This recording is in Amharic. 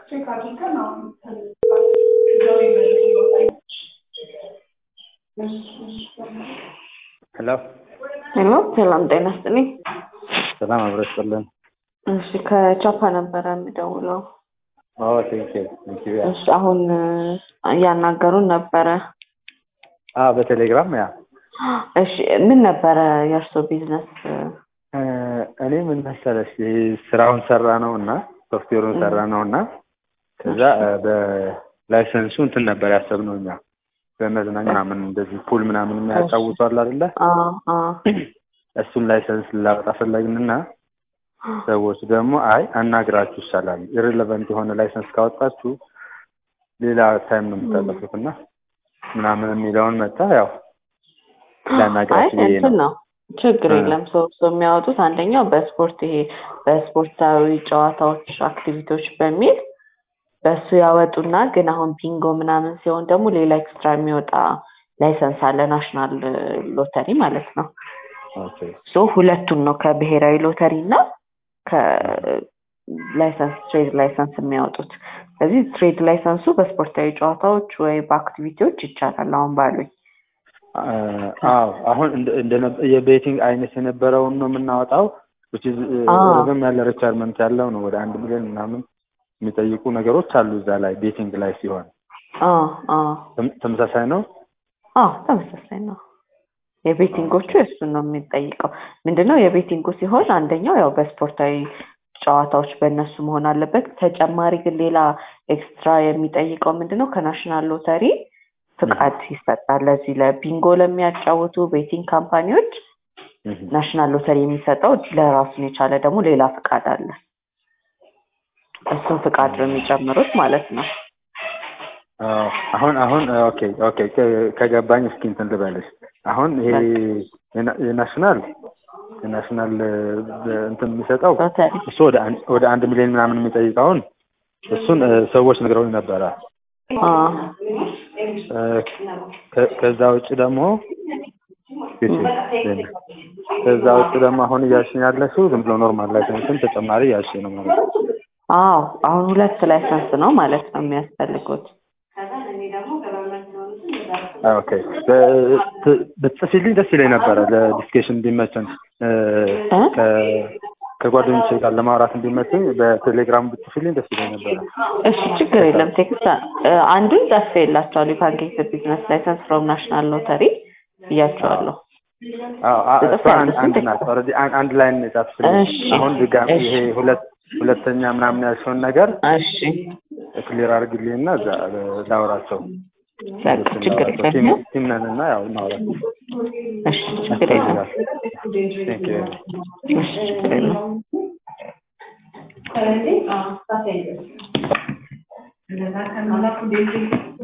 ቼክ አድርገን አሁን ሄሎ ሄሎ ሰላም ጤና ይስጥልኝ። ሰላም አብረሽ ጥልን እሺ ከቻፓ ነበረ የምደውለው። ቴንኪው ቴንኪው ያ እሺ አሁን እያናገሩን ነበረ። አ በቴሌግራም ያ እሺ ምን ነበረ የእርሶ ቢዝነስ? እ፣ እኔ ምን መሰለሽ ይሄ ስራውን ሰራ ነው እና ሶፍትዌሩን ሰራ ነው እና ከዛ እ፣ በላይሰንሱ እንትን ነበር ያሰብነው እኛ በመዝናኛ ምናምን እንደዚህ ፑል ምናምን የሚያጫውቷል አይደለ? አ አ እሱን ላይሰንስ ላወጣ ፈለግንና ሰዎች ደግሞ አይ አናግራችሁ ይሻላል ኢሬሌቨንት የሆነ ላይሰንስ ካወጣችሁ ሌላ ታይም ነው የምታጠፉት እና ምናምን የሚለውን መጣ ያው አይ ላናግራችሁ ብዬ እንትን ነው ነው ችግር እ። የለም። ሰው ሰው የሚያወጡት አንደኛው በስፖርት ይሄ በስፖርታዊ ጨዋታዎች አክቲቪቲዎች በሚል በሱ ያወጡና ግን አሁን ቢንጎ ምናምን ሲሆን ደግሞ ሌላ ኤክስትራ የሚወጣ ላይሰንስ አለ ናሽናል ሎተሪ ማለት ነው። ኦኬ ሶ ሁለቱን ነው ከብሔራዊ ሎተሪ እና ከላይሰንስ ትሬድ ላይሰንስ የሚያወጡት። ስለዚህ ትሬድ ላይሰንሱ በስፖርታዊ ጨዋታዎች ወይ በአክቲቪቲዎች ይቻላል አሁን ባሉኝ። አ- አዎ አሁን እንደ- እንደ የቤቲንግ አይነት የነበረውን ነው የምናወጣው which is እ፣ አዎ። ረዘም ያለ ሪኳርመንት ያለው ነው ወደ አንድ ሚሊዮን ምናምን የሚጠይቁ ነገሮች አሉ እዛ ላይ ቤቲንግ ላይ ሲሆን አዎ አዎ ተም- ተመሳሳይ ነው አዎ ተመሳሳይ ነው። የቤቲንጎቹ እሱን ነው የሚጠይቀው። ምንድነው የቤቲንጉ ሲሆን አንደኛው ያው በስፖርታዊ ጨዋታዎች በእነሱ መሆን አለበት። ተጨማሪ ግን ሌላ ኤክስትራ የሚጠይቀው ምንድነው ከናሽናል ሎተሪ ፍቃድ ይሰጣል። ለዚህ ለቢንጎ ለሚያጫውቱ ቤቲንግ ካምፓኒዎች እህ። ናሽናል ሎተሪ የሚሰጠው ለራሱን የቻለ ደግሞ ሌላ ፍቃድ አለ። እሱን ፍቃድ ነው የሚጨምሩት ማለት ነው። አዎ፣ አሁን አሁን ኦኬ ኦኬ ከ- ከገባኝ እስኪ እንትን ልበልሽ አሁን ይሄ የና- የናሽናል የናሽናል እ፣ እንትን የሚሰጠው ሎተሪ እሱ ወደ አንድ ወደ አንድ ሚሊዮን ምናምን የሚጠይቀውን እሱን እ፣ ሰዎች ነግረውኝ ነበረ አዎ እ፣ ከ- ከዛ ውጭ ደግሞ ከዛ ውጭ ደግሞ አሁን እያልሽኝ ያለሽው ዝም ብሎ ኖርማል ላይሰንስን ተጨማሪ እያልሽኝ ነው ማለት ነው። አዎ አሁን ሁለት ላይሰንስ ነው ማለት ነው የሚያስፈልጉት። አዎ፣ ኦኬ በ- ት- ብትጽፊልኝ ደስ ይለኝ ነበረ ለዲስኬሽን እንዲመቸን እ፣ እ? ከ- ከጓደኞቼ ጋር ለማውራት እንዲመቸኝ በቴሌግራም ብትጽፊልኝ ደስ ይለኝ ነበረ። እሺ ችግር የለም። ቴክስት አ- አንዱን ጽፌ የላቸዋለሁ የፓንኬክ ቢዝነስ ላይሰንስ ፍሮም ናሽናል ሎተሪ ብያቸዋለሁ። አዎ፣ አ- ጽፍ እሷ አንድ አንድ ናት። ኦልሬዲ አን- አንድ ላይ ነው የጻፍሽልኝ። እሺ፣ አሁን ድጋሚ እሺ። ይሄ ሁለት ሁለተኛ ምናምን ያልሽውን ነገር እሺ ክሊር አድርግልኝና እዛ እ፣ ላውራቸው በቃ ችግር ቲም የለም። ቲም ነን እና ያው እናውራቸው። እሺ ችግር የለም። Thank you. እሺ ችግር የለም። ስለዚህ